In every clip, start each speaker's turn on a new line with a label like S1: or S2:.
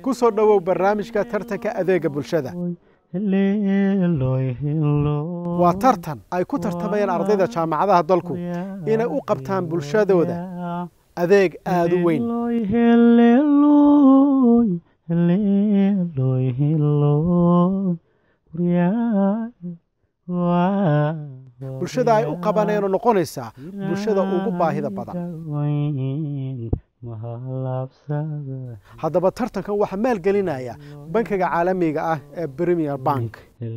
S1: ku soo dhowow barnaamijka tartanka adeega bulshada waa tartan ay ku tartamayaan ardayda jaamacadaha dalku inay u qabtaan bulshadooda adeeg aada u weyn bulshada ay u qabanayno noqonaysaa bulshada ugu baahida badan haddaba tartankan waxaa maalgelinaya bankiga caalamiga ah ee premier bank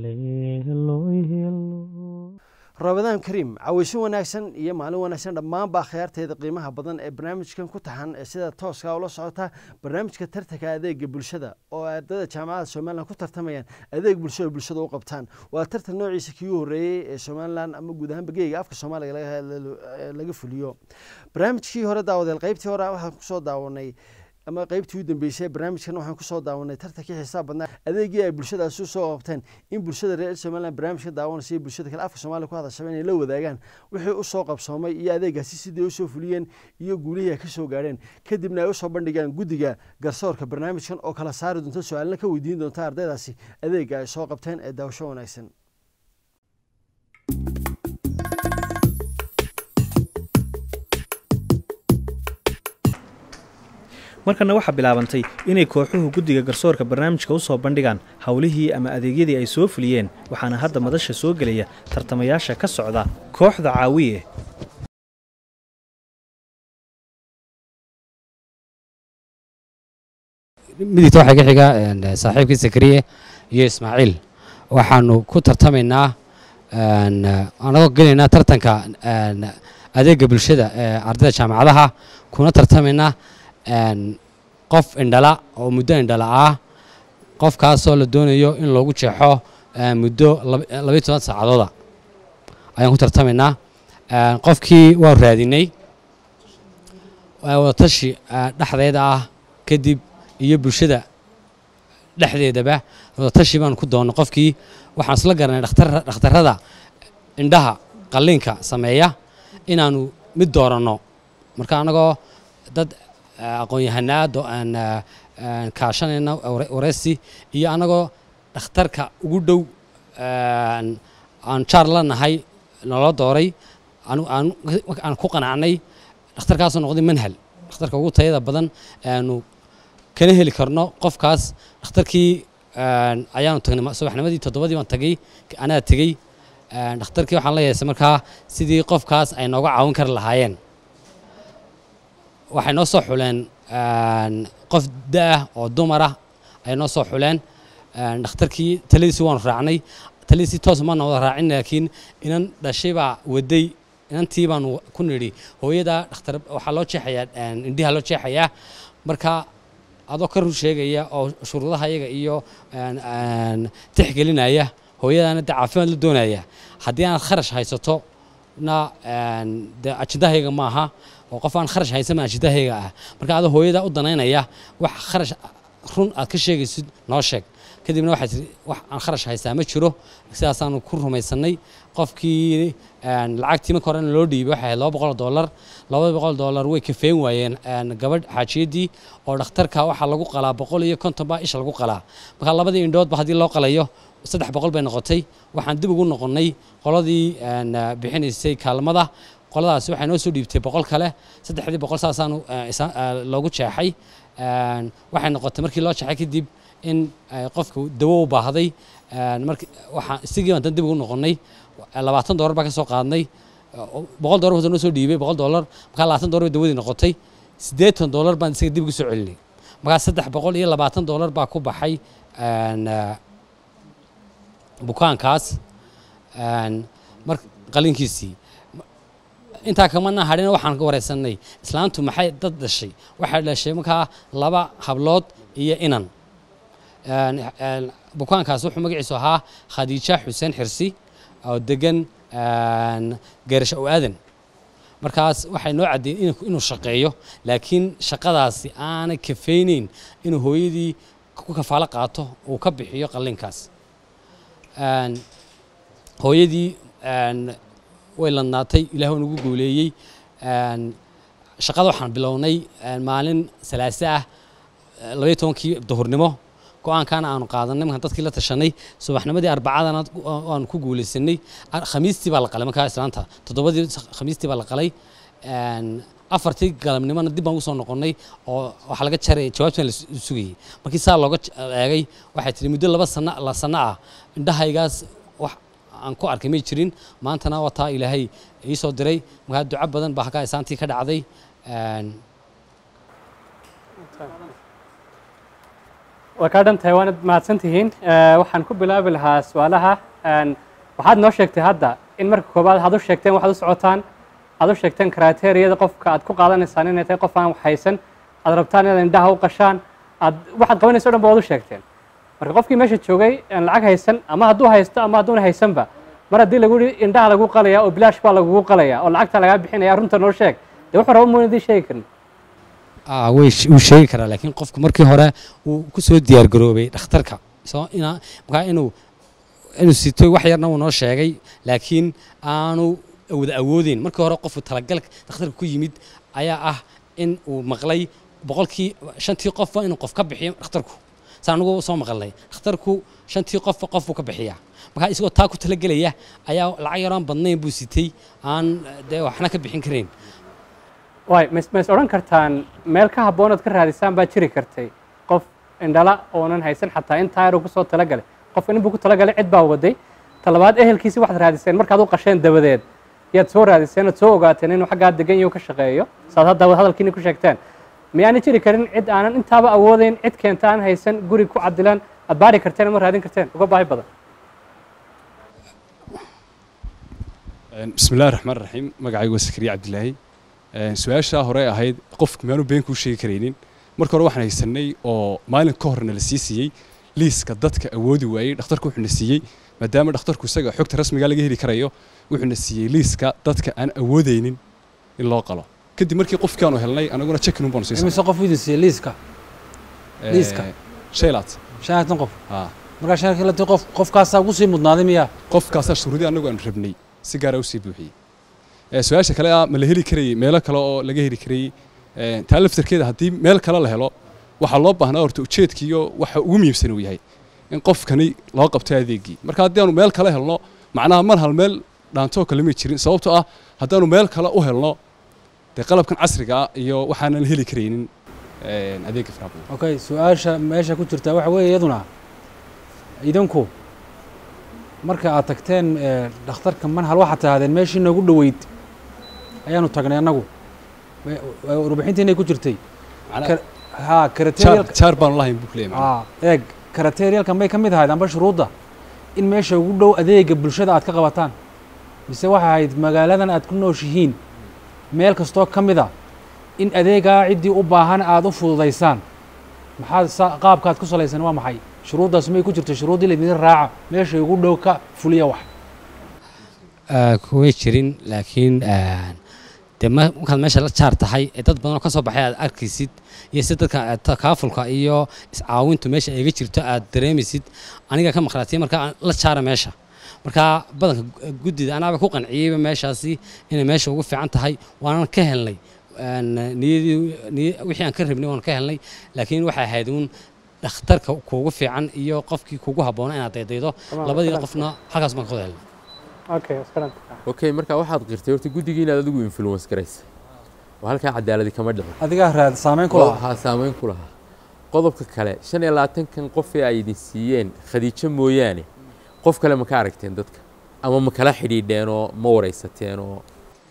S2: rabadaan kariim caweyso wanaagsan iyo maalin wanaagsan dhammaanba akhyaarteeda qiimaha badan ee barnaamijkan ku taxan ee sida tooska ula socota barnaamijka tartanka adeega bulshada oo ardayda jaamacada somalilan ku tartamayaan adeeg bulsho oo bulshada u qabtaan waa tartan noociisa kii horreeyey ee somalilan ama guud ahaan bageyga afka soomaaliga laga fuliyo barnaamijkii hore daawadeel qaybtii hore waxaan kusoo daawanay ama qaybtii u dambeysay barnaamijkan waxaan kusoo daawanay tartankii xisaab badnaa adeegii ay bulshadaasi usoo qabteen in bulshada reer somaliland barnaamijka daawanaysa iyo bulshada kale afka soomaaliya ku hadashaba inay la wadaagaan wixii usoo qabsoomay iyo adeegaasi sidii usoo fuliyeen iyo guulihii ay kasoo gaadheen kadibna ay usoo bandhigaan guddiga garsoorka barnaamijkan oo kala saari doonta su-aalna ka weydiin doonta ardaydaasi adeega ay soo qabteen ee daawasho wanaagsan
S3: markana waxaa bilaabantay inay kooxuhu guddiga garsoorka barnaamijka u soo bandhigaan howlihii ama adeegyadii ay soo fuliyeen waxaana hadda madasha soo gelaya tartamayaasha ka socda kooxda caawiye
S4: midigta waxaa ka xiga saaxiibkii sakariye iyo ismaaciil waxaanu ku tartamaynaa anagoo gelaynaa tartanka adeega bulshada ee ardayda jaamacadaha kuna tartamaynaa qof indhala oo muddo indhala ah qofkaasoo la doonayo in loogu jeexo muddo labayo toban saacadooda ayaan ku tartamaynaa qofkii waan raadinay wadatashi dhexdeeda ah kadib iyo bulshada dhexdeedaba wadatashi baan ku doonnay qofkii waxaan isla garanay dhakhtarrada indhaha qalliinka sameeya inaanu mid dooranno marka annagoo dad aqoon-yahanaado aan kaashanayna wareysi iyo annagoo dhakhtarka ugu dhow aan jaar la nahay naloo dooray aan ku qanacnay dhakhtarkaasoo noqday manhal dhakhtarka ugu tayada badan aanu kana heli karno qofkaas dhakhtarkii ayaanu tagnay subaxnimadii toddobadii baan tagay anaa tegey dhakhtarkii waxaan la yeesay markaa sidii qofkaas ay nooga caawin kari lahaayeen waxay noo soo xuleen qof da-ah oo dumar ah ayay noo soo xuleen dhakhtarkii taladiisii waanu raacnay taladiisii toos maana wada raacin laakiin inan dhashay baa waday inantii baanu ku nidhi hooyada dhakhtar waxaa loo jeexayaa indhiha loo jeexayaa marka adoo ka rur sheegaya oo shuruudaha iyaga iyo tixgelinaya hooyadaana de caafimaad la doonaya haddii aanaad kharash haysato na de ajindahayga maaha oo qof aan kharash haysan ajindahayga ah marka adoo hooyada u danaynaya wax kharash run aad ka sheegaysid noo sheeg kadibna waxay tii wax aan kharash haystaa ma jiro sidaasaanu ku rumaysanay qofkii lacagtii marka horena loo dhiibay waxay ahayd laba boqol dollar labada boqol dollar way kafeen waayeen gabadh xaajiyaddii oo dhakhtarka waxaa lagu qalaa boqol iyo konton baa isha lagu qalaa marka labadii indhoodba haddii loo qalayo saddex boqol bay noqotay waxaan dib ugu noqonnay qoladii bixinaysay kaalmada qoladaasi waxay noo soo dhiibtay boqol kale saddexdii boqol saasaanu loogu jeexay waxay noqotay markii loo jeexay kadib in qofka dawo u baahday waxaan isigii baan dan dib ugu noqonnay labaatan doolar baa ka soo qaadnay boqol doolar wuxuu noo soo dhiibay boqol doolar markaa labaatan doolar bay dawadii noqotay siddeetan doolar baan isaga dib ugu soo celinay markaa saddex boqol iyo labaatan doolar baa ku baxay bukaankaas mar qalinkiisii intaa kamana hadhina waxaan wareysanay islaantu maxay dad dhashay waxay dhashay markaa laba hablood iyo inan bukaankaas wuxuu magaciisu ahaa khadiija xuseen xirsi oo degan geerasho o aadan markaas waxay noo caddeeyeen inuu shaqeeyo laakiin shaqadaasi aanay kafayneyn inuu hooyadii ku kafaalo qaato uu ka bixiyo qallinkaas hooyadii way ladnaatay ilaah waa nagu gooleeyey shaqada waxaan bilownay maalin salaase ah labaiyo tobankii duhurnimo go-aankaana aanu qaadanay markaan dadkii la tashanay subaxnimadii arbacadana aanu ku guulaysanay Ar- khamiistii baa la qalay markaa islaanta toddobadii khamiistii baa la qalay Een, afartii galabnimona dib baan usoo noqonnay oo waxaa laga jaray jawaabtan la su- sugayay markii saa looga j- eegay waxay tihi muddo laba sana la sano ah indhahaygaas wax aan ku arkay may jirin maantana waa taa ilaahay ii soo diray markaa duco badan baa halkaa isaantii ka dhacday Een,
S5: waa kaa dhan tahay waanad mahadsan tihiin Eh, waxaan ku bilaabi lahaa su-aalaha Een, waxaad noo sheegtay hadda in marka koobaad aad u sheegteen waxaad u socotaan aad u sheegteen kriteriyada qofka aad ku qaadanaysaan inay tahay qof aan wax haysan aad rabtaan inaad indhaha u qashaan aad waxaad qabanayso o dhan ba waad u sheegteen marka qofkii meesha joogay aan lacag haysan ama hadduu haysto ama hadduuna haysanba mar haddii lagu yihi indhaha lagu qalaya oo bilaash baa lagugu qalaya oo lacagta lagaa bixinaya runta noo sheeg dee wuxuu raba muuna idiin sheegi karin
S4: ah, way sh- wuu sheegi karaa laakiin qofku markii hore uu ku soo diyaar garoobay dhakhtarka soo inaa markaa inuu inuu sitoy wax yarna uu noo sheegay laakiin aanu wada awoodeyn markii hore qofku talagal dhakhtarka ku yimid ayaa ah in uu maqlay boqolkii shantii qofba inuu qof ka bixiyo dhakhtarku saan anugu soo maqalnay dhakhtarku shantii qofba qof buu ka bixiyaa markaa isagoo taa ku talagelaya ayaa lacag yaraan badnayn buu sitay aan dee waxna ka bixin karayn
S5: waay mas ma is odhan kartaan meel ka habboonaad ka raadisaan baa jiri kartay qof indhala oonan haysan xataa in taayaruu kusoo talagalay qof inbuu ku talagalay cid baa waday talabaad ehelkiisi waxaad raadiseen markaad u qasheen dabadeed yaad soo raadiseen ood soo ogaateen inuu xaggaa degan yaho ka shaqeeyo saad hadda hadalkiini ku sheegteen miyaana jiri karin cid aanan intaaba awoodeyn cid keenta aan haysan guri ku cadilan aad baari karteen ama raadin karteen uga baahi badan
S6: bismi illahi raxmaan raxiim magacaygu waa sakariya cabdilaahi su-aashaa hore ahayd qofku miyaanu been kuu sheegi karaynin marka hore waxaan haysanay oo maalin ka horna la sii siiyey liiska dadka awoodi waayey dhakhtarku wuxuuna siiyey maadaama dhakhtarku isaga xogta rasmiga laga heli karayo wuxuuna siiyey liiska dadka aan awoodeynin in loo qalo kadib markii qofkaanu helnay anaguna chekinun baanu
S7: imise
S6: siisanay
S7: qof idin siiyey liiska liiska?
S6: shaylaad
S7: shan iyo toban qof
S6: haa
S7: markaa shan iyo toban qof qofkaasaa ugu sii mudnaaday miyaa
S6: qofkaasaa shuruudii anagu aanu rabnay si gaara usii buuxiyey Eh, su-aasha kale ah ma la heli karayey meelo kale oo laga heli karayey Eh, taa laftarkeeda haddii meel kale la helo waxaa loo baahnaa horta ujeedkiiyo waxa ugu muhiimsan uu yahay in qofkani loo qabto adeegii marka haddii aanu meel kale helno macnaha mar hal meel dhaantoo kale may jirin sababtoo ah haddaanu meel kale u helno dee qalabkan casriga ah iyo waxaanan heli karaynin eh, adeega faraha badan
S7: okay su-aasha meesha ku jirta waxa weeye iyaduna idinku marka aad tagteen eh, dhakhtarka manhal waxaad tahdeen meeshii noogu dhoweyd ayaanu tagnay annagu Wa- wa- warbixintiinay ku jirtay
S6: Macnaha-
S7: Kar- haa
S6: jaar
S7: karaterialka
S6: jaar baanu lahayn buu kuleeyahay macnaha.
S7: aa eeg karaterialka may ka mid ahayd amba shuruudda in meesha ugu dhow adeega bulshada aad ka qabataan mise waxay ahayd magaaladan aad ku nooshihiin meel kastoo ka mid a in adeegaa ciddii u baahan aad u fududaysaan maxaad sa- qaabkaad ku salaysan waa maxay shuruuddaas may ku jirta shuruuddii laydin raaca meesha ugu dhow ka fuliya wax
S4: kumay jirin laakiin een, dee ma- markaad meesha la jaar tahay ee dad badan oo ka soo baxay aad arkaysid iyo si dadka aad takaafulka iyo iscaawintu meesha iga jirto aad dareemaysid aniga ka maqlaatay marka aan la jaara meesha marka badanka gu- guddida anaaba ku qanciyeyba meeshaasi inay meesha ugu fiican tahay waanan ka helnay een, niyadii niy- wixii aan ka rabnay waan ka helnay laakiin waxay ahayd uun dhakhtarka kuugu fiican iyo qofkii kuugu habboona inaad daydaydo labadii qofna halkaas baan ka wada helnay
S5: okay waskaranta
S8: okay marka waxaad qirtay horta guddigii inaad adigu influence garaysa oo halkaa cadaaladi kama dhicin
S7: adigaa raad saameyn ku
S8: oo
S7: lahaa
S8: waxaa saameyn ku lahaa qodobka kale shan iyo labaatankan qof ee ay idin siiyeen khadiijo mooyaane qof kale ma ka aragteen dadka ama ma kala xidhiidheen oo ma waraysateen oo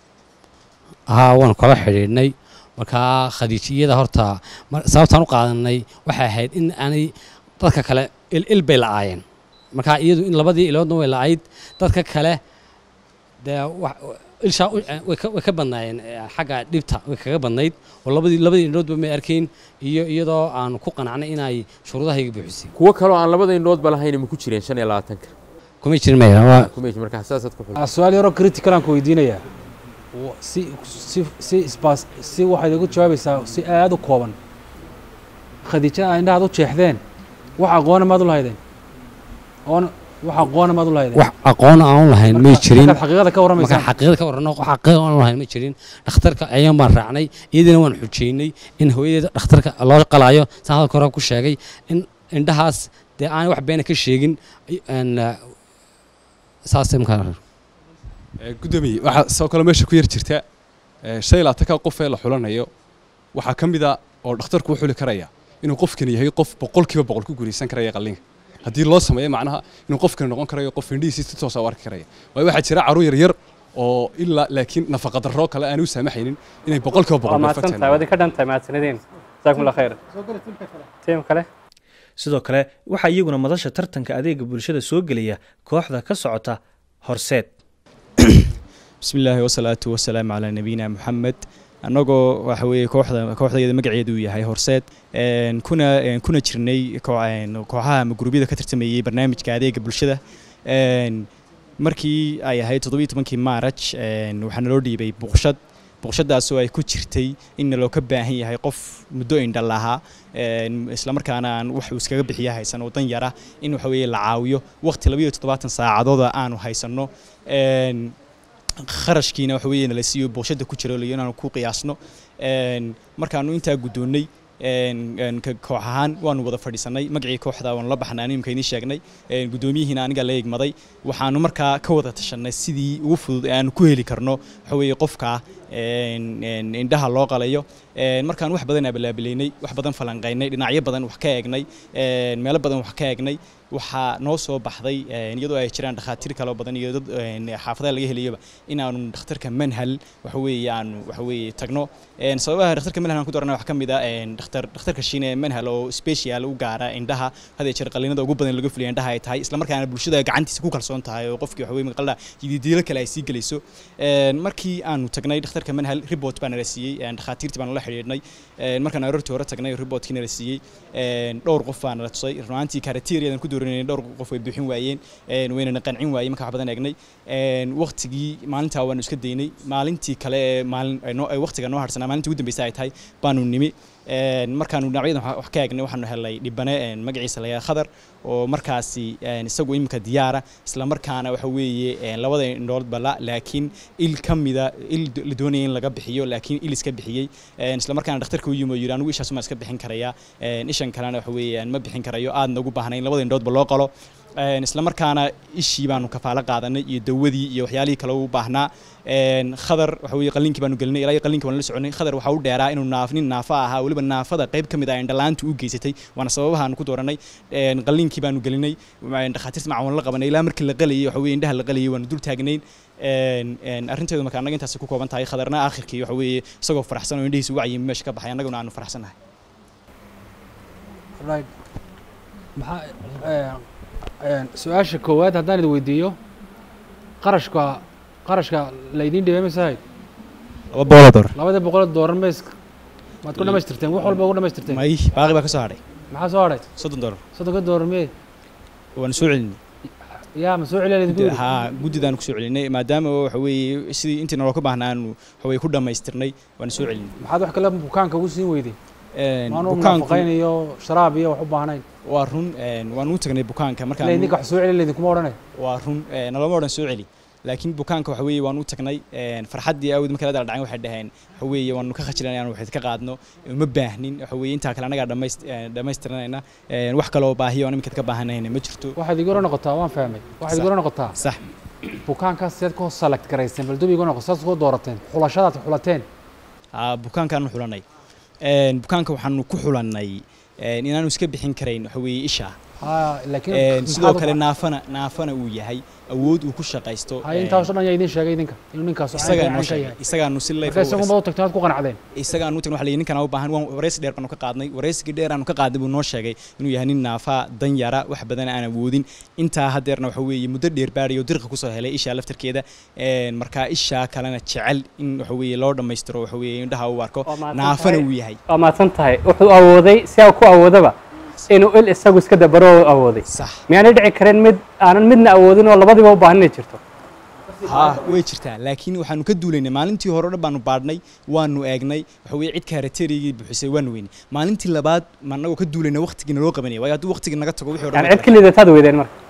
S4: haa waan kala xidhiidhnay markaa khadiijiyada horta mar- sababtaan u qaadanay waxay ahayd in aanay dadka kale il il bay la'aayeen markaa iyadu in labadii iloodna way la'ayd dadka kale dee wax- ilshaa u- eh, way ka- way ka badnaayeen eh, xagga dhibta way kaga badnayd oo labadii labadii indhoodba may arkayn iyo iyadoo aan ku qanacnay inay shuruudahayga buuxisay
S8: kuwo kaloo aan labada indhoodba lahayn ma ku jireen shan iyo labaatanka
S4: kumay jirin maya waa
S8: kuma jir markaa saasaad ku xul
S7: Ah, su-aal yaroo critical aan ku weydiinayaa Wa- si si si isbaas si waxaad igu jawaabaysaa si aada u kooban khadiijada aa indhahaad u jeexdeen wax aqoona maad u lahaydeen oon wax aqoona maad u lahaydeen
S4: wax aqoon aan u lahayn may jirin
S7: markaad xaqiiqada ka
S4: markaan
S7: warramaysaan
S4: xaqiiqada ka warrano wax xaqiiqa aan u lahayn ma jirin dhakhtarka ayaan baan raacnay iyadana waan xujeynay in hooyadeeda dhakhtarka loo qalaayo saan hadalka hore ku sheegay in indhahaas dee aan wax beena ka sheegin een, eh, saasay markaa
S6: Ee, guddoomiye waxaa sidoo kale meesha ku yar jirta ee, shan iyo labaatanka qof ee la xulanayo waxaa ka mid a oo dhakhtarku u xuli karaya inuu qofkani yahay qof boqolkiiba boqol ku guulaysan karaya qalliinka haddii loo sameeyo macnaha inuu qofkani noqon karayo qof indhihiisi si toosa u arki karaya waayo waxaa jira carruur yaryar oo ilaa laakiin nafaqa darro kale aan u saamaxaynin inay boqolkiiba
S5: waa
S6: boqol
S5: mahadsan tahay waad ka dhan tahay mahadsanidin jazaakum allah khayr tiim kale
S3: sidoo kale waxaa iyaguna madasha tartanka adeega bulshada soo gelaya kooxda ka socota horseed
S9: bismi illaahi wasalaatu wasalaamu calaa nabiyina moxamed annagoo waxa weeye kooxda kooxdayada magaceedu uu yahay horseed een, kuna een, kuna jirnay koo- een, kooxaha ama gurubyada ka tartamayey barnaamijka adeega bulshada een, markii ay ahayd toddobiyo tobankii maaraj een, waxaa naloo dhiibay buqshad buqshadaasoo ay ku jirtay in naloo ka baahan yahay qof muddo indhal ahaa een, islamarkaana aan wax uu iskaga bixiya haysan oo dan yara in waxa weeye la caawiyo waqti labayo toddobaatan saacadooda aanu haysanno een, kharashkiina waxa weeye nala siiyo booshada ku jira layo inaanu ku qiyaasno een, markaanu intaa guddoonnay een, een, ka- koox ahaan waanu wada fadhiisanay magacii kooxda waanu la baxnay animka idiin sheegnay een, guddoomiyihiina aniga la egmaday waxaanu markaa ka wada tashanay sidii ugu fudud ee aanu ku heli karno waxa weeye qofka een, een, indhaha loo qalayo een, markaan wax badan abalaabilaynay wax badan falanqaynay dhinacyo badan wax ka eegnay een, meelo badan wax ka eegnay waxaa noo soo baxday een, iyadoo ay jiraan dhakhaatiir kaloo badan iyo dad een, xaafadaha laga heliyaba inaanu dhakhtarka manhal waxa weeye aanu waxa weeye tagno een, sababaha dhakhtarka manhal aan ku doorana wax ka mid ah een, dhakhtar dhakhtarka shiine manhal oo special u gaara indhaha hadee jeer qalliinada ugu badan laga fuliya indhaha ay tahay isla markaana bulshada gacantiisa ku kalsoon tahay oo qofkii waxa weeye maqalda yididiilo kale ay sii gelayso een, markii aanu tagnay dhakhtarka manhal report baa nala siiyey een, dhakhaatiirtii baan la xidhiidhnay een, markaan aroortii hore tagnay reportkii nala siiyey een, dhowr qof baa nala tusay runaantii karateriyadan ku dooranayay dhowr qof way buuxin waayeen een, waynana qancin waayey marka wax badan eegnay een, waqtigii maalintaa waanu iska daynay maalintii kale ee maalin ee noo- ee waqtiga noo harsanaa maalintii ugu dambeysay ay tahay baanu nimi een, markaanu dhinacyadan wax- wax ka eegnay waxaanu helay dhibane een, magaciisa la yidhaha khadar oo markaasi een, isagu imika diyaara isla markaana waxa weeye een, labada indhoodba la laakiin il ka mida il la doonaya in laga bixiyo laakiin il iska bixiyey een, isla markaana dhakhtarka u yimi oo yidhi anigu ishaas ma iska bixin karaya een, ishan kalena waxa weeyaan ma bixin karayo aadna ugu baahnayn labada indhoodba loo qalo een, isla markaana ishii baanu kafaalo qaadanay iyo dawadii iyo waxyaalihii kale u baahnaa een, khadar waxa weeye qalliinkii baanu gelinay ilaa iyo qalliinkii waan la soconay khadar waxaa u dheeraa inuu naaf nin naafa ahaa weliba naafada qayb ka mid ah indhalaanta u geysatay waana sababahaanu ku dooranay een, qalliinkii baanu gelinay een, dhakhaatiirta macawan la qabanay ilaa markii la qalayay waxa weeye indhaha la qalayay waanu dul taagnayn een, een, arrinteedu marka annaga intaasi ku kooban tahay khadarna aakhirkii waxa weeye isagoo faraxsan oo indhihiisa wacyi meesha ka baxay annaguna aanu faraxsanahay
S7: right maxaa een, een, su-aasha koowaad haddaan idin weydiiyo qarashka qarashka laydiin dhibay masahay
S9: laba boqoloo door
S7: labada boqol dooran mays maad ku dhamaystirteen wax walba ugu dhamaystirteen
S9: may baaqi baa ka soo hadhay
S7: maxaa soo hadhay
S9: soddon door
S7: soddonka dooran mee
S9: waanu soo celinay
S7: yaa ma soo celiya laydinku yidhi
S9: haa guddidaan ku soo celinay maadaama waxa weeye sidii intii naloo ka baahnaa aanu waxa weeye ku dhammaystirnay waanu soo celinay
S7: maxaad wax kale bukaanka ugu siin weyday
S9: Een,
S7: maanu
S9: bukaanku
S7: nafaqayn iyo sharaab iyo wax u baahnayn
S9: waa run een, waanu u tagnay bukaanka
S7: ila
S9: markaan
S7: idinka wax soo celiya laydinkuma odhanay
S9: waa run ee, nalama odhan soo celi laakiin bukaanka waxa weeye waanu u tagnay een, farxaddii aawid markii la dala dhacay waxay dhaheen waxa weeye waanu ka khajilan inaanu waxid ka qaadno uma baahnin waxa weeye intaa kale annagaa dhammayst- ee, dhammaystiranayna een, wax kaloo baahiyo aan iminka ka baahanayna ma jirto
S7: waxaad igu noqotaa waan fahmay waxaad igu noqotaa
S9: sax
S7: bukaankaas seed ku select garaysteen bal dub igu noqo saad ku doorateen xulashadaad xulateen
S9: aa bukaankaanu xulanay Een, bukaanka waxaanu ku xulannay een, inaanu iska bixin karayn waxa weeye isha
S7: ha laakiin
S9: Een, sidoo
S7: maxaad u-
S9: kale naafana naafana uu yahay awood uu ku shaqaysto
S7: hay
S9: een,
S7: intaas oo dhan yaa idin sheegay idinka inuu ninkaas oo
S9: isagaa
S7: caynka
S9: noo
S7: caynka
S9: sheegay
S7: yahay
S9: isagaanu si
S7: marka
S9: leef
S7: isagunba u tagteen aad ku qanacdeen
S9: isagaan u tagna waxa la yidhi ninkan u baahan waan wareysi dheer baanu ka qaadnay wareysigii dheer aanu ka qaadnay buu noo sheegay inuu yahay nin naafa dan yara wax badan aan awoodin intaa hadeerna waxa weeye muddo dheer baadhay oo dirqa kusoo helay ishaa laftarkeeda een, marka ishaa kalena jecel in waxa weeye loo dhammaystiro waxa weeye indhaha uu arko
S5: Waa mahadsan
S9: naafana
S5: tahay.
S9: uu yahay
S5: waa mahadsan tahay wuxuu awooday si aa ku awoodaba inuu il isagu iska dabaro oo awooday
S9: sax
S5: miyaanay dhici karin mid aanan midna awoodin oo labadiba u baahan inay jirto
S9: ha way jirtaa laakiin waxaanu ka duulaynay maalintii hore o dhan baanu baadhnay waanu eegnay waxa weeye cid kaarateerigii buuxisay waanu weynay maalintii labaad ma annagoo ka duulaynay waqtigii naloo qabanaya waayo hadduu waqtigii naga tago wixii o dhan
S5: yani
S9: way
S5: cid ka liidataad weydeen marka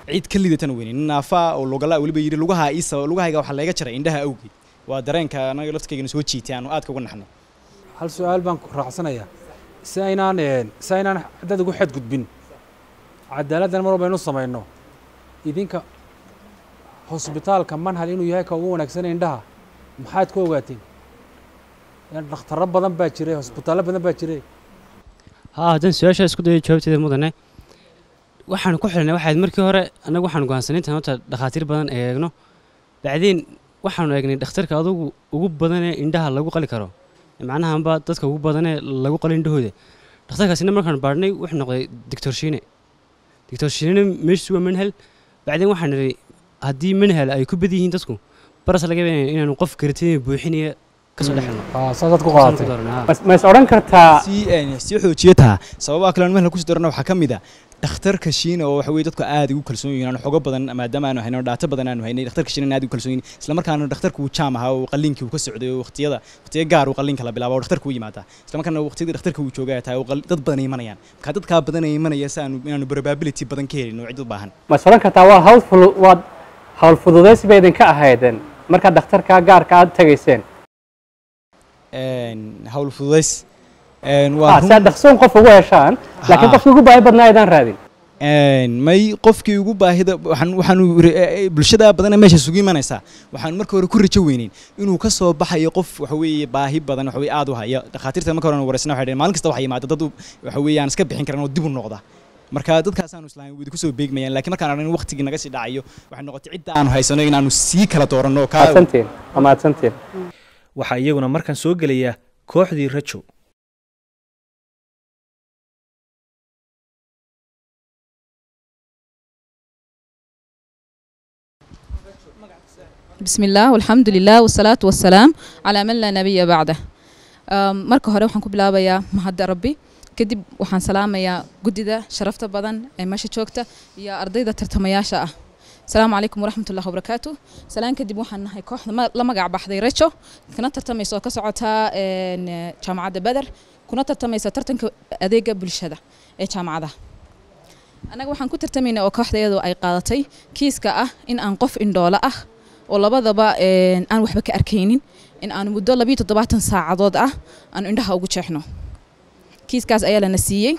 S9: cid ka lidatana weynin nin naafaa oo logala weliba yidhi lugaha iisa lugahayga waxaa layga jaray indhaha awgeed waa dareenka anaga laftirkaygana soo jiitay aanu aadka uga naxno
S7: hal su-aal baan ku raacsanayaa si aynaan si aynaan dad ugu xadgudbin cadaaladdan mar walba inu samayno idinka hosbitaalka manhal inuu yahay ka ugu wanaagsan indhaha maxaad ku ogaateen dhakhtarro badan baa jiray hosbitaallo badan baa jiray
S10: haa haddaan su-aashaa isku dayo jawaabteeda mudane waxaan ku xilnay waxayd markii hore annagu waxaan go'aansanay intaan horta dhakhaatiir badan eegno bacdiin waxaanu eegnay dhakhtarka adugu ugu badanee indhaha lagu qali karo macnahanba dadka ugu badanee lagu qalo indhahooda dhakhtarkaasina markaan baadhnay wuxuu noqday doctor shiine doctor shiine meeshiisu waa manhal bacdiin waxaan nidhi haddii manhal ay ku bad yihiin dadku baras laga yaaba inaanu qof karatin buuxinaya kasoo dhexelno
S7: saasaad ku qaadatay
S5: ma is odhan kartaa
S9: sii sii xoojiye taha sababaha kale aan mahla kusii darana waxaa ka mid a dhakhtarka shiina oo waxa weye dadku aad ugu kalsoon yihiin aan xogo badan maadaama aanu hayno dhaato badan aanu haynay dhakhtarka shiina aad ugu kalsoon yihiin isla markaana dhakhtarku uu jaam ahaa oo qalliinkii uu ka socday oo waqtiyada waqtiyo gaar uu qalliinka la bilaabo oo dhakhtarku u yimaadaa isla markaana waqtiyadii dhakhtarka uu joogay ay tahay oo qal- dad badan ay imanayaan marka dadkaa badan ay imanaya si aanu inaanu probability badan ka helin oo cid u baahan
S5: ma is odhan kartaa waa hawl fulu waad hawl fududaysi bay idinka ahaydeen markaad dhakhtarka gaarka aad tegayseen
S9: hawl fududays waa
S5: ah si aad dhaqsoon qof ugu heshaan laakiin
S9: Ah.
S5: qofkii ugu baahi badnaa aydaan raadin
S9: may qofkii ugu baahida waxaan waxaanu re- eh, bulshada badan ee meesha isugu imanaysaa waxaan marka hore ku rajo weyneyn inuu ka soo baxayo qof waxa weeye baahi badan waxa weye aad u haya dhakhaatiirta marka hore wareysna waxay dhaheen maalin kasta waxaa yimaada dad u- waxa weeye aan iska bixin karan oo dib u noqda marka dadkaasaanu islahayn widi kusoo beegmayaan laakiin markaan aragn waqtigii naga sii dhacayo waxay noqotay cidda aanu haysano inaanu sii kala dooranno oo kaa
S5: mahadsantiin waa mahadsantiin
S3: waxaa iyaguna markan soo gelaya kooxdii rajo
S11: بسم الله والحمد لله والصلاة والسلام على من لا نبي بعده أم، marka hore waxaan ku bilaabayaa mahadda rabbi kadib waxaan salaamayaa guddida sharafta badan ee meesha joogta iyo ardayda tartamayaasha ah asalaamu calaykum waraxmat ullahi wabarakaatu salaan kadib waxaan nahay kooxda ma- la magac baxday rejo kana tartamaysa oo ka socotaa een, eh, jaamacadda beder kuna tartamaysa tartanka adeega bulshada ee jaamacadaha annaga waxaan ku tartamaynaa oo kooxdayadu ay qaadatay kiiska ah in aan qof indhoolo ah oo labadaba een, aan waxba ka arkaynin in aan muddo labiyo toddobaatan saacadood ah aan indhaha ugu jeexno kiiskaas ayaa lana siiyey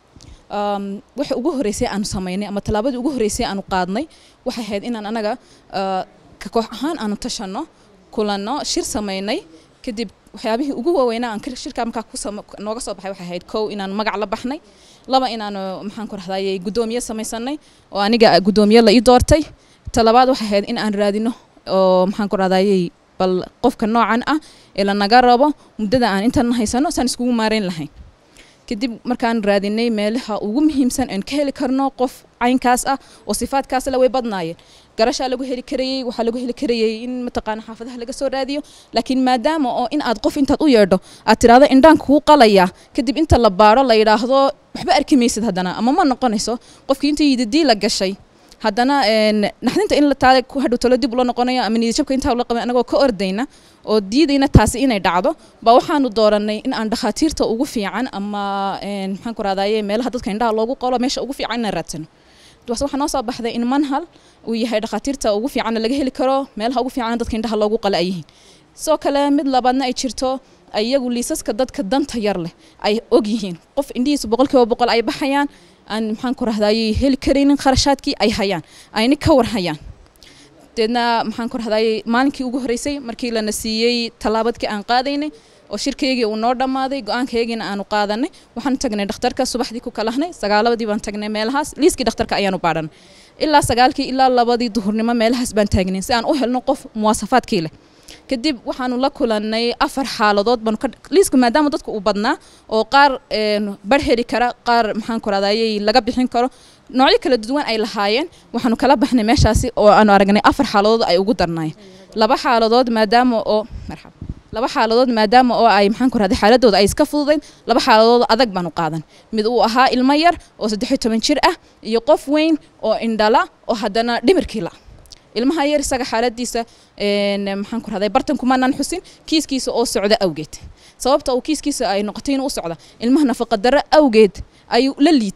S11: Um, waxa ugu horeysay aanu samaynay ama tallaabadii ugu horeysay aanu qaadnay waxay ahayd inaan anaga uh, ka koox ahaan aanu tashanno kulanno shir samaynay kadib waxyaabihii ugu waaweynaa aan ka- shirka markaa ku sama- nooga soo baxay waxay ahayd kow inaan magac la baxnay laba inaanu maxaan ku rahdayay guddoomiye samaysanay oo aniga guddoomiye la ii doortay talabaad waxay ahayd in aan raadino oo maxaan ku rahdayay bal qofka noocan ah ee lanaga rabo muddada aan intan haysano saan iskugu maarayn lahayn kadib markaan raadinay meelaha ugu muhiimsan aan ka heli karno qof caynkaas ah oo sifaadkaas la way badnaayeen garashaa lagu heli karayey waxaa lagu heli karayey in mataqaana xaafadaha laga soo raadiyo laakiin maadaama oo in aad qof intaad u yeedho aad tiraahdo indhaan kuu qalaya kadib inta la baaro la yidhaahdo waxba arki maysid haddana ama ma noqonayso qofkii inta yididii la gashay haddana een, naxdinta in la taale ku hadhow talo dib ula noqonayo ama niyadjabka intaa ula qabay anagoo ka ordayna oo diidayna taasi inay dhacdo baa waxaanu dooranay in aan dhakhaatiirta ugu fiican ama een, maxaan ku rahdaye meelaha dadka indhaha loogu qolo meesha ugu fiican inaan raadsano bas waxaa noo soo baxday in manhal uu yahay dhakhaatiirta ugu fiicanna laga heli karo meelaha ugu fiican dadka indhaha loogu qala ay yihiin sidoo kale mid labaadna ay jirto iyagu liisaska dadka danta yar leh ay og yihiin qof indhihiisu boqolkiiba boqol ay baxayaan aan maxaan ku rahdayay heli karaynin kharashaadkii ay hayaan ayna ka war hayaan deedna maxaan ku rahdayay maalinkii ugu horeysay markii lana siiyey tallaabadkii aan qaadaynay oo shirkaygii uu noo dhammaaday go-aankaygiina aanu qaadanay waxaan tagnay dhakhtarka subaxdii ku kalahnay sagaalabadii baan tagnay meelahaas liiskii dhakhtarka ayaanu baadhanay ilaa sagaalkii ilaa labadii duhurnimo meelahaas baan taagnay si aan u helno qof muwaasafaadkii leh kadib waxaanu la kulannay afar xaaladood baanu ka liiska maadaama dadku uu badnaa oo qaar een, bar heli kara qaar maxaan ku rahdayay laga bixin karo noocyo kala duwan ay lahaayeen waxaanu kala baxnay meeshaasi oo aanu aragnay afar xaaladood ay ugu darnaayeen laba xaaladood maadaama oo marxaba laba xaaladood maadaama oo ay maxaan ku rahday xaaladooda ay iska fududayn laba xaaladood adag baanu qaadan mid uu ahaa ilmo yar oo saddex iyo toban jir ah iyo qof weyn oo indhala oo haddana dhimirkii la ilmaha yar isaga xaaladiisa een, maxaan ku rahday bartan kumanaan xusin kiiskiisa oo socda awgeed sababta uu kiiskiisa ay noqotay inuu u socda ilmaha nafaqa darro awgeed ayuu la liitay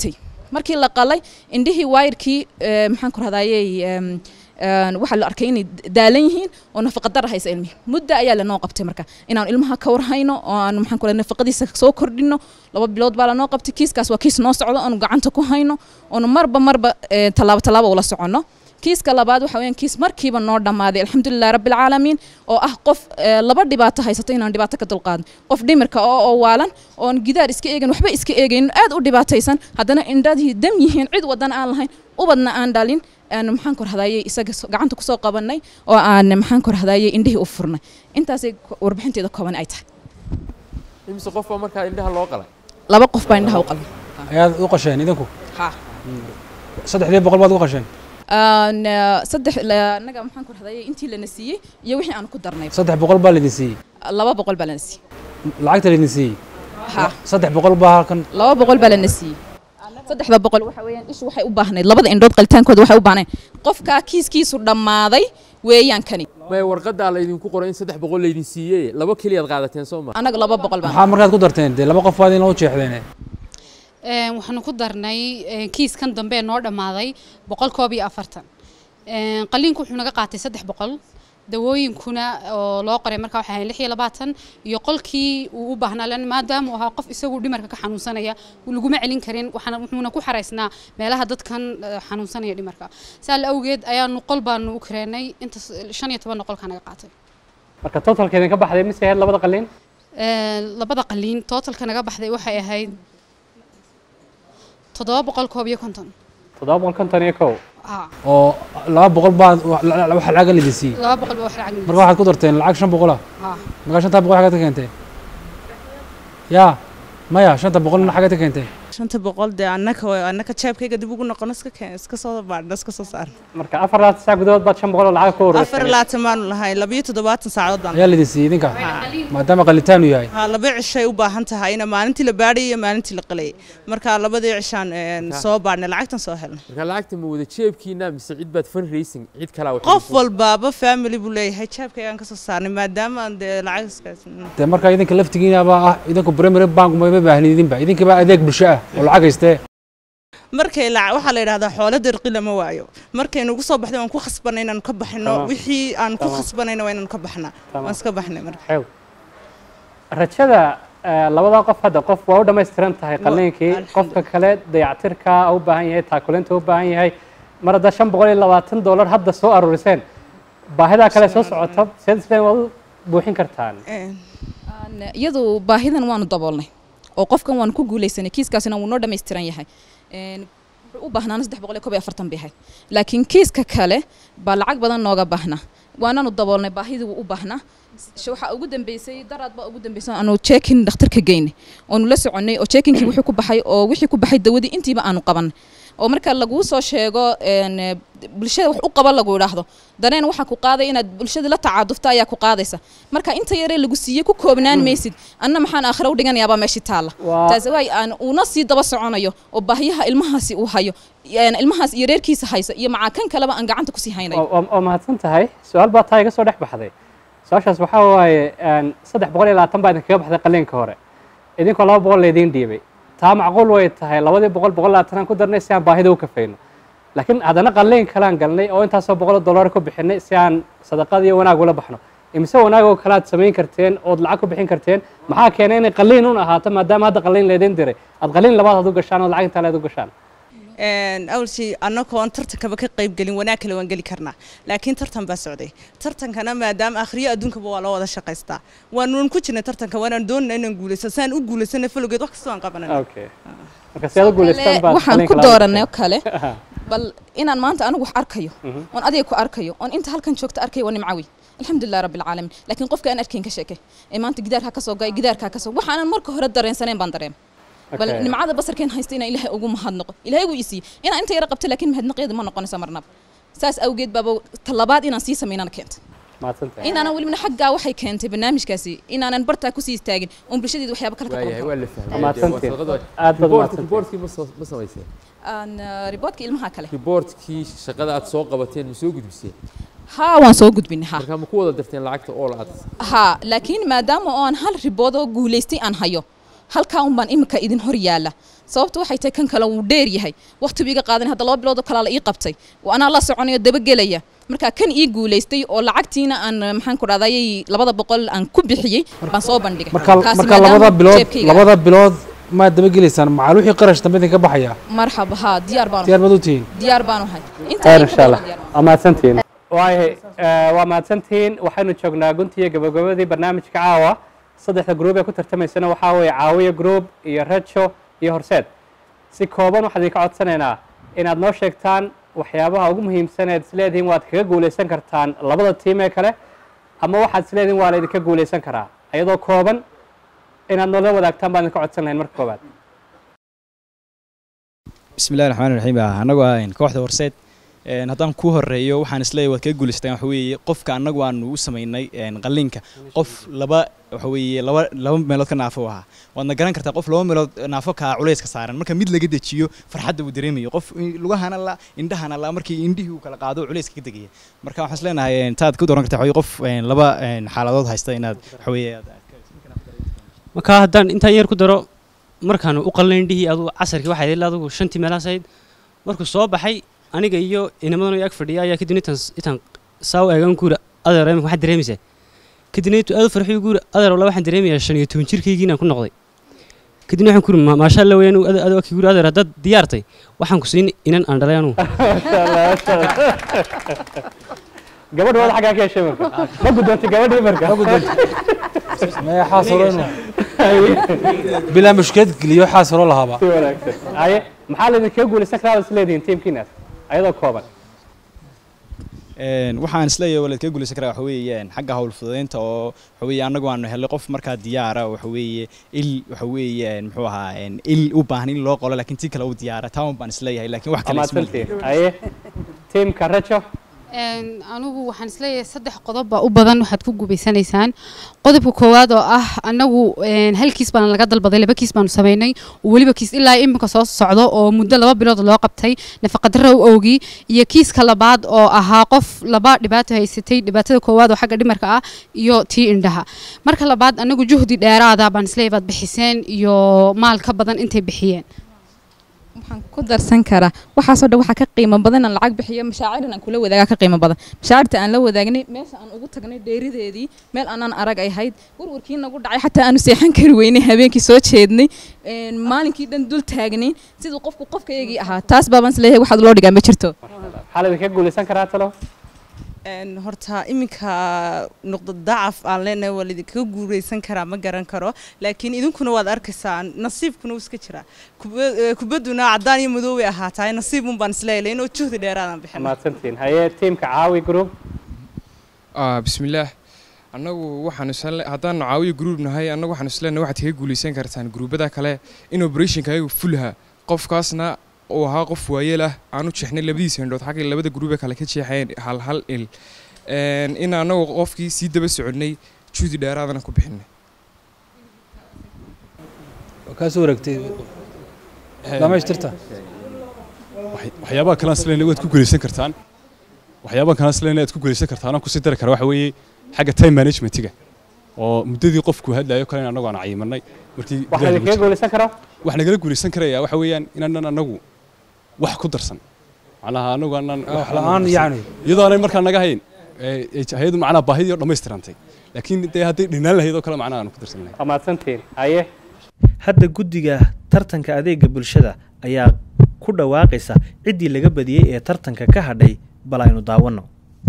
S11: markii la qalay indhihii waayirkii eh, maxaan ku rahdayey waxaa la arkay inay daalan yihiin oo nafaqadara haysa ilmihi muddo ayaa lanoo qabtay marka inaan ilmaha ka warhayno oo aan maxaan ku rahay nafaqadiisa soo kordhino laba bilood baa lanoo qabtay kiiskaas waa kiis noo socdo oonu gacanta ku hayno oonu marba marba eh, tallaabo tallaabo ula soconno kiiska labaad waxa weeyaan kiis markiiba noo dhammaaday alxamdulilah rabbi alcaalamiin oo ah qof eh, laba dhibaato haysato inaan dhibaato ka dulqaadin qof dhimirka oo oo waalan oon gidaar iska eegin waxba iska eegaynin aad u dhibaataysan haddana indhadii dam yihiin cid wadana aan lahayn ubadna aan dhalin aan maxaan ku rahdayey isaga so- gacanta kusoo qabanay oo aan maxaan ku rahdayey indhihii u furnay intaasay ko- warbixinteeda kooban ay tahay
S8: imise qof baa markaa indhaha loo qalay
S11: laba qof baa indhaha u qalay
S7: ayaad u qasheen idinku
S11: ha
S7: saddexdii boqol baad u qasheen
S11: aan eh, saddex la- annaga maxaan ku rahdayey intii lana siiyey iyo wixii aan ku darnay
S7: saddex boqol baa laydin siiyey
S11: laba boqol baa lana siiyey
S7: lacagta laydin siiyey
S11: ha
S7: saddex boqol baa halkan
S11: laba boqol baa lana siiyey saddexda boqol waxa weeyaan ishu waxay u baahnayd labada indhood qalitaankooda waxay u baahnayd qofkaa kiiskiisu dhammaaday weeyaan kani
S8: maya warqadaa laydinku qoray in saddex boqol laydin siiyey laba keliyaad qaadateen soo ma
S11: annaga laba boqol baan
S7: maxaa markaad ku darteen dee laba qof baad inoo jeexdeen
S12: Een, waxaanu ku darnay een, kiiskan dambe ee noo dhammaaday boqol koob iyo afartan Een, qaliinku wuxuu naga qaatay saddex boqol dawooyinkuna oo loo qoray markaa waxay ahayd lix iyo labaatan iyo qolkii uu u baahnaa lan maadaama uu ahaa qof isagu dhimarka ka xanuunsanaya laguma celin karin waxaana wuxuuna ku xaraysnaa meelaha dadkan eh, xanuunsanaya dhimarka saa la awgeed ayaanu qol baanu u kareenay inta shan iyo toban qolkaa naga qaatay
S5: marka totalkeedin ka baxday mise ahayd labada qaliin
S12: Een, labada qaliin tootalka naga baxday waxay ahayd toddoba boqol koob iyo konton
S5: toddoba boqol konton iyo kow
S12: Ah,
S7: oo laba boqol baad wa- la- la- waxa lacaga laydin siiyey
S12: laba boqol baa wax lacag
S7: marka waxaad ku darteen lacag shan boqol ah
S12: Ah.
S7: markaa shantaa boqol xagaad ka keenteen yaa maya shanta boqolna xagaad ka keenteen
S13: shanta boqol dee annaka annaka jeebkayga dib ugu noqono iska keen iska soo baadhno iska soo saarno
S5: marka afar labaatan saac gudahood baad shan boqol oo lacag ku
S13: afar
S5: ururisay
S13: labaatan baanu lahay labiyo toddobaatan saacadood baan
S7: ayaa laydin siiyey idinka maadaama qalitaanu yahay
S13: ha laba cishay u baahan tahay ina maalintii la baadhayay iyo maalintii la qalayay marka labadii cishaan een,
S8: Marka-
S13: soo baadhnay lacagtan soo helnay
S8: marka lacagta ma wada jeebkiina mise cid baad fundraising cid kalaa wax
S13: qof walbaaba family buu leeyahay jeebkaygaan ka soo saarnay maadaama aan dee lacag iskaas
S7: dee markaa idinka laftigiinaba ah idinku primary bank ma baahnin idinba idinkaba adeeg bulsho ah oo lacag haystee
S13: markay la- waxaa la yidhahdaa xoolo dirqi lama waayo markay nagu soo baxday waan ku khasbanay inaanu ka baxno
S5: Tamam.
S13: wixii aan ku
S5: Tamam.
S13: khasbanayna waa inaanu ka baxnaa
S5: Tamam.
S13: waan iska baxnay marka
S5: xew rajada eh, labada qof hadda qof waa u dhammaystiran tahay qaliinkii qofka kale dayactirka u baahan yahay taakulinta u baahan yahay mar hadda shan boqol iyo labaatan dollar hadda soo aruuriseen baahidaa kale soo socota seed isleen waad u buuxin kartaan
S11: Aan- iyadu baahidan waanu daboolnay oo qofkan waanu ku guulaysanay kiiskaasina wuu noo dhammaystiran yahay Een, wuxuu u baahnaana saddex boqol iyo kob iyo afartan bay ahayd laakiin kiiska kale baa lacag badan nooga baahnaa waananu daboolnay baahidii wuu u baahnaa Sh- waxaa ugu dambeysay daraad baa ugu dambeysay aanu checkin dhakhtarka geynay oonu la soconnay oo checkinkii wixii ku baxay oo wixii ku baxay dawadii intiiba aanu qabanay oo marka laguu soo sheego een, eh, bulshada wax u qaba lagu idhaahdo dareen waxaa ku qaaday inaad bulshada la tacaadufta ayaa ku qaadaysa marka inta yaree lagu siiyey ku koobnaan maysid anna maxaan aakhira u dhiganayaabaa meeshii taalla
S5: Waa-
S11: taasi waay aan uuna sii daba soconayo oo baahiyaha ilmahaasi uu hayo een, ilmahaas iyo reerkiisa haysa iyo macaa kan kaleba aan gacanta kusii haynayo
S5: waa waa mahadsan tahay su-aal baa taa iga soo dhex baxday su-aashaas waxaa waaye een, saddex boqol iyo labaatan baa idinkaga baxday qaliinka hore idinkoo laba boqol laydiin dhiibay taa macquul way tahay labadii boqol boqol labaatanaan ku darnay si aan baahida u kafayno laakiin haddana qaliin kalaan galnay oo intaasoo boqol dollar ku bixinay si aan sadaqad iyo wanaag ula baxno imise wanaag oo kale aad samayn karteen ood lacag ku bixin karteen maxaa keenay inay qaliin un ahaato maadaama hadda qaliin laydin diray aad qaliin labaad aad u gashaan ood lacag intaa leed u gashaan
S13: awlsi annagoo aan tartankaba ka qayb gelin wanaag kale waan geli karnaa laakiin tartan baa socday tartankana maadaama akhriyo adduunkaba waa loo wada shaqaystaa waanuun ku jirnay tartanka waanaan doonana inaan guulaysto saan u guulaysana falowgeed wax kastoo aan qabanana
S5: okay marka si aad u guulaystaan baad
S11: waxaan ku
S5: qaliinka labaad
S11: dooranay oo
S5: gashay.
S11: kale bal inaan maanta anigu wax arkayo
S5: Mhm.
S11: oon adiga ku arkayo oon inta halkan joogta arkayo waa nimcawi alxamdulilah rabbi alcaalamiin laakiin qofka aan arkayn ka sheekay ee maanta gidaarkaa kasoo goay gidaarkaa kasoo waxaanan marka hore dareensanayn baan dareema bal
S5: Okay.
S11: nimcada basarkeen haysta inaan ilaahay ugu mahadnaqo ilaahay wuu isiiyey inaan inta yara qabta laakiin mahadnaqeeda ma noqonaysa marnaba saas awgeed baaba talabaad inaan sii samaynana keenta
S5: mahadsantahay
S11: inaanan welibna xaggaa waxay keentay barnaamijkaasi inaanan bartaa kusii istaagin oon bulshadeeda waxyaaba kale ka
S8: waayahay waa
S11: qaban
S8: la fahmay
S5: Mahadsantiin.
S8: Waa sadaqad-
S5: Aad baad
S8: Report-
S5: mahadsantiin.
S8: reportkii ma soo- ma samayseen
S11: aan riboodka ilmaha kale
S8: reportkii shaqada aad soo qabateen ma soo gudbiseen
S11: haa waan soo gudbinay haa
S8: marka ma ku wada dirteen lacagta all aad
S11: haa laakiin maadaama oo aan hal ribood oo guulaystay aan hayo halkaa un baan iminka idin hor yaalla sababta waxay tahay kan kale wuu dheer yahay waqti buu iga qaadan hadda laba bilood oo kalaa la ii qabtay oo anaa la soconayo dabagelaya marka kan ii guulaystay oo lacagtiina aan maxaan ku dhahday labada boqol aan ku bixiyey baan soo bandhigay
S7: marka
S11: Kaasi
S7: marka
S11: maadaama
S7: labada bilood
S11: jeebkayga-
S7: labada bilood maad dabagelaysaan macaal wixii qarash dambe idinka baxaya
S11: marxaba haa diyaar baan
S7: diyaar baad u tihiin
S11: diyaar baan ahay
S5: khayr insha allah waa mahadsantihiin waayahay eh, waa mahadsantihiin waxaynu joognaa guntiga gabagabadii barnaamijka caawa saddexda gruub ee ku tartamaysana waxaa weeye caawiya group iyo rajo iyo horseed si kooban waxaan idinka codsanaynaa inaad noo sheegtaan waxyaabaha ugu muhiimsan eed isleedihiin waad kaga guulaysan kartaan labada tiim ee kale ama waxaad isleedihiin waa la idinka guulaysan karaa iyadoo kooban inaad noola wadaagtaan baan idinka codsan lahayn marka koobaad
S9: bismillahi raxmaani raxiim annagu ah kooxda horseed een, haddaan ku horeeyo waxaan isleeyahay waad kaga guulaystaan waxa weeye qofka annagu aanu u samaynay een, qalliinka qof laba waxa weeye laba laba meelood ka naafo ahaa waadna garan kartaa qof laba meelood naafo ka culayska saaran marka mid laga dejiyo farxadda uu dareemayo qof i- lugahana la indhahana la markii indhihii uu kala qaado culayska ka degaya marka waxaan isleenahay een, taad ku dooran kartaa waxa weeye qof een, laba een, xaaladood haysta inaad waxa weeye aad-
S10: marka haddaan intaan yar ku daro markaan u qalnayn dhihii adu casarkii waxay ilaa adigu shantii meelahaas ahayd markuu soo baxay aniga iyo inamadan iyo ag fadhiya ayaa kadibna intaan intaan saa u eegan guura adeer imika waxaad dareemaysaa kadibna intuu aad u farxiyo guura adeer wala waxaan dareemayaa shan iyo toban jirkaygii inaan ku noqday kadibna waxaan ku uri maasha alla weeyaan adu aki guura adeer haddaad diyaartay waxaan ku siin inan aan dhalay anugu
S5: gabadha wada xaggaa ka heshay marka ma gudoontay gabadhii marka
S7: maya xaas hore inuu bilaa mushkilad geliyo xaas hore lahaaba
S5: si wanaagsan haye maxaa laydinkaga guulaysan karaa waad isleedihiin tiimkiinaas ayadoo kooban
S9: Een, waxaan isleeyahay walaad kaga guulaysan karaa waxa weeyaan xagga hawl fududeynta oo waxa weeye annagu aanu helay qof markaa diyaara waxa weeye il waxa weeyaan muxuu ahaa een, il u baahan in loo qolo laakiin tii kale u diyaara taan baan isleeyahay laakiin wax kale isma lihi.
S5: mahadsantihiin haye tiimka rajo
S12: Een, anigu waxaan isleeyahay saddex qodob baa u badan waxaad ku gubaysanaysaan qodobka koowaad oo ah anagu een, hal kiis baan laga dalbaday laba kiis baanu samaynay oo weliba kiis ilaa iminka soo socdo oo muddo laba bilood loo qabtay nafaqadara u owgii iyo kiiska labaad oo ahaa qof laba dhibaato haysatay dhibaatada koowaad oo xagga dhimarka ah iyo tii indhaha marka labaad anagu juhdi dheeraada baan isleeyahay baad bixiseen iyo maal ka badan intay bixiyeen
S11: waxaan ku darsan karaa waxaasoo dhan waxaa ka qiimo badan aan lacag bixiyo mashaacirin aan kula wadaagaa ka qiimo badan mashaacirta aan la wadaagnay meesha aan ugu tagnay dheerideedii meel aanaan arag ay ahayd warwarkii nagu dhacay xataa aanu seexan kari weynay habeenkii soo jeednay een, maalinkii dhan dul taagnayn siduu qofku qofkaygii ahaa taas baabaan isleeyahay waxaad loo dhigaa ma jirto
S5: maxaa laydinkaga guulaysan karaa talo
S13: Een, horta iminka nuqda dacaf aan leenahay waa laidinkaga guuraysan karaa ma garan karo laakiin idinkuna waad arkaysaa nasiibkuna wuu iska jiraa Kuba- eh, kubadduna caddaan iyo madow bay ahaatahay nasiib un baan isleeyahay inuu juhdi dheeraadaan bixin
S5: mahadsantihiin haye tiimka caawi group
S14: ah bismillaah annagu waxaan isle haddaanu caawiyo gruub nahay annagu waxaan isleenahay waxaad kaga guulaysan kartaan gruubada kale in operationka ayagu fulha qofkaasna uu ahaa qof waayeel ah aanu jeexnay labadiisa indhood xagga labada gruube kale ka jeexeen hal hal il Een, in annagu qofkii sii daba soconnay juhdi dheeraadana ku bixinay
S7: kaa soo wareegtay dhamaystirta
S6: waxyaabaha kale aan isleeyahay waad ku guulaysan kartaan waxyaabaha kale aan isleeyahay aad ku guulaysan kartaan aan kusii dari kara waxa weeye xagga time managementiga oo muddadii qofku hadlayo kale annagu aan cayimanay markii
S5: wax
S6: gudaha lagu
S5: laydinkaga
S6: jiro.
S5: guulaysan karaa
S6: wax nagala guulaysan karaya waxa weeyaan inaanan annagu wax ku darsan macnaha annagu aanan
S7: Wax la'aan yacni.
S6: iyadoo aanay markaa naga hayn ee- ee hayadu macnaha baahidii oo dhammaystirantay laakiin dee hadday dhinaan lahayd oo kale macnaha aan ku darsan lahayn
S5: waa mahadsantihiin haye
S3: hadda guddiga tartanka adeega bulshada ayaa ku dhawaaqaysa ciddii laga badiyey ee tartanka ka hadhay bal aynu daawanno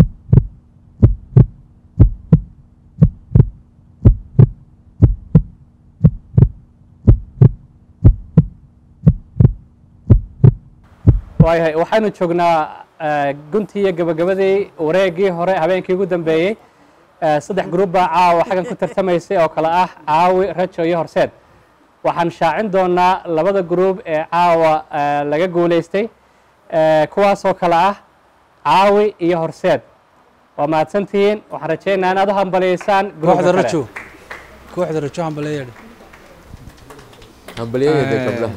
S5: waayahay waxaynu joognaa eh, guntii iyo gabagabadii wareegii hore habeenkii ugu dambeeyey Eh, saddex gruub baa caawa xaggan ku tartamaysay oo kale ah caawi rajo iyo horseed waxaan shaacin doonaa labada gruub ee caawa eh, laga guulaystay eh, kuwaasoo kale ah caawi iyo horseed waa mahadsantihiin waxaan rajaynayaa inaad u hambaliyeysaan gruubka
S7: kooxda
S5: kale.
S7: rajo kooxda rajo hambaleeyadhi
S8: hambaliyada gabdhaha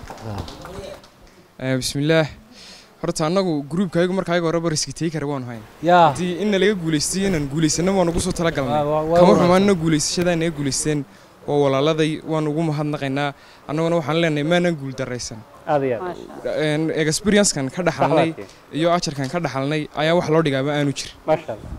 S14: Eh, bismillaah horta annagu gruubka ayagu marka ayaga horeba riski tegi kara waanu hayn
S7: yaa
S14: haddii inna laga guulaystay inaan guulaysano waa nagu soo talagalnay
S7: Waa- waa- waa
S14: kama
S7: wanaagsan.
S14: xumaanna guulaysashada naga guulaysteen waa walaaladay waan ugu mahadnaqaynaa annaguna waxaan leenahay maanan guuldaraysan
S5: aad iyo aad
S14: experiencekan ka dhaxalnay
S5: Saxwaati.
S14: iyo ajarkan ka dhaxalnay ayaa wax loo dhigaaba aanu jirin
S5: maasha allah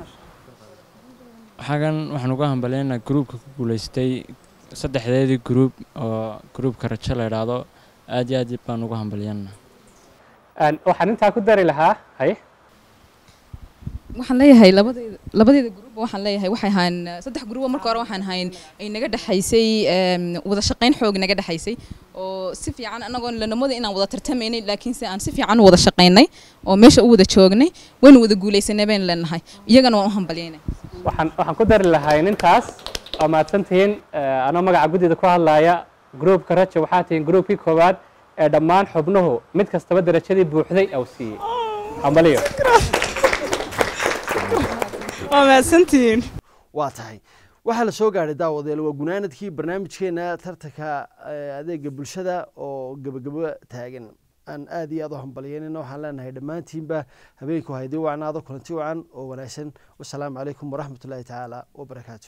S15: xagan waxaan uga hambalyaynaa gruubka ku guulaystay saddexdeedii gruub oo gruubka rajo la idhaahdo aad iyo aad baan uga hambalyaynaa
S5: Een, waxaan intaa ku dari lahaa hay
S11: waxaan leeyahay labadeeda labadeeda gruuba waxaan leeyahay waxay ahaan saddex gruuba marka hore waxaan ahayn ay naga dhexaysay em, wada shaqayn xoog naga dhexaysay oo si fiican anagoon lanamada inaan wada tartamaynay laakiinse aan si fiican u wada shaqaynay oo meesha u wada joognay waynu wada guulaysanay baynu leenahay iyagana waan u hambalyaynay
S5: waxaan waxaan ku dari lahaa intaas waa mahadsantihiin Eh, anoo magaca guddida ku hadlaya gruubka raja waxaa tihiin gruubkii koowaad ee dhammaan xubnuhu mid kastaba darajadii buuxday au siiyey hambaliyo
S13: waa mahadsantihiin
S2: waa tahay waxaa la soo gaadhay daawadeel waa gunaanadkii barnaamijkeena tartanka eh, adeega bulshada oo gebagabo taagan aan aad iyo aad u hambalyeynayna waxaan leenahay dhammaantiinba habeenku haydii wacnaado kulanti wacan oo wanaagsan wasalaamu calaykum waraxmatullaahi tacaala wabarakaatu